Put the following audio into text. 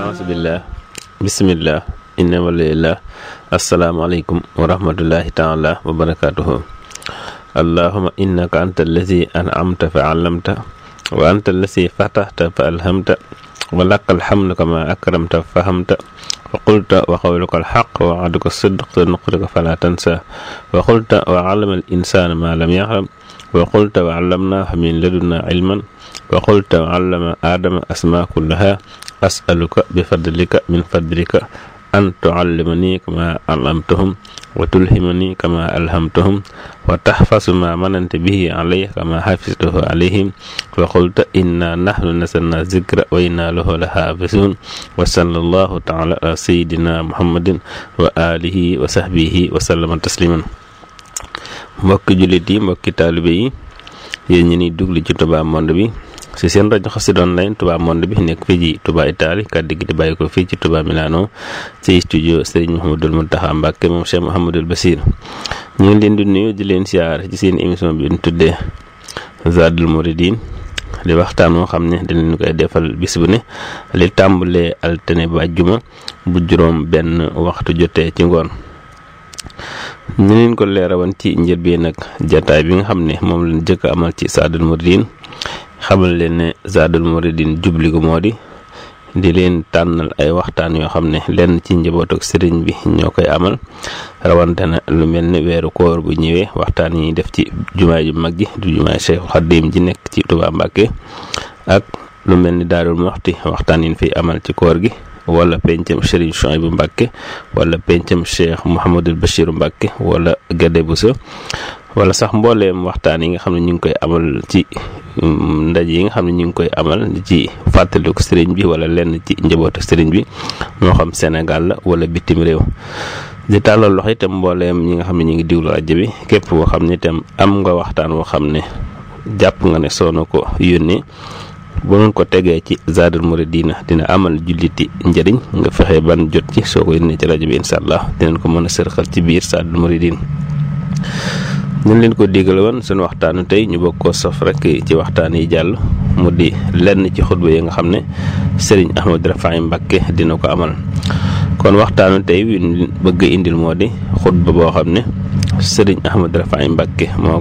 aasubillah bisimillah inna walillah asalaamaaleykum wa rahmatullahi taala wa barakatuhu allahuma innaka anta allazi an'amta fa allamta wa anta allazi fatahta fa alhamta wa laka alhamdu kama akramta fa fahamta wa qulta wa qawluka alxaq wa wa'duka sidq wa nuqrika fala tansa wa qulta wa allama al insana ma lam yaxlam wa qulta wa allamnahu min ladunna ilman wa qulta wa allama aadama asma kullaha asaluka bi fadlika min fadlika an tuallimani kama allamtahum wa tulhimani kama alhamtahum wa tahfasu ma manante bihi alayya kama hafiztuhu alayhim wa qulta inna nahnu nasalna zikra wa inna lahu lahafizun wa sallallahu taala ala sayidina muhammadin wa alihi wa sahbihi wa sallama tasliman mbokki jullit yi mbokki taalibe yi yéen ñi ni dugli ci Touba Monde bi ci seen rajo Xassida Online Touba Monde bi nekk fii ci Touba Italie kàddu gi di bàyyi ko fii ci Touba Milano ci studio Serigne Mouhamadul Mountakha Mbacké moom Cheikh Mouhamadul Bassir ñu ngi leen di nuyu di leen siyaar ci seen émission bi ñu tuddee Zadul Mouridine di waxtaan moo xam ne dañ leen koy defal bis bu ne li tàmbalee altine ba àjjuma bu juróom benn waxtu jotee ci ngoon ñu leen ko leerawoon ci njëlbeen nag jataay bi nga xam ne moom lañ jëkk amal ci Zadul Mouridine xamal leen ne Zadul Mouridine jubli gu moo di di leen tànnal ay waxtaan yoo xam ne lenn ci njaboot ak sëriñ bi ñoo koy amal rawante na lu mel ne weeru koor bu ñëwee waxtaan yi def ci jumaay ju mag ji du jumaay Cheikh Xaddim ji nekk ci Touba Mbacké ak lu mel ni Daarul Muxti waxtaan yi fiy amal ci koor gi wala pencam Serigne Chouaïbou Mbacké wala pencam Cheikh Mouhamadul Bachir Mbacké wala Gade Bousso wala sax mbooleem waxtaan yi nga xam ne ñu ngi koy amal ci ndaje yi nga xam ne ñu ngi koy amal ci fàttaliku sëriñ bi wala lenn ci njabootu sëriñ bi moo xam Sénégal la wala bitim réew di tàllal loxo itam mbooleem ñi nga xam ne ñu ngi diglu rajo bi képp koo xam ne itam am nga waxtaan woo xam ne jàpp nga ne soo na ko yónnee bu ngeen ko tegee ci Zadul Mouridine dina amal julliti njëriñ nga fexe ban jot ci soo ko yónnee ci rajo bi incha allah dinañ ko mën a sërxal ci biir Zadul Mouridine ñu leen ko digal woon seen waxtaanu tey ñu bokk ko sof rek ci waxtaan yi jàll mu di lenn ci xutba yi nga xam ne Serigne Ahmadou Rafahi Mbacké dina ko amal kon waxtaanu tey wi bëgg indil moo di xutba boo xam ne Serigne Ahmadou Rafahi Mbacké moo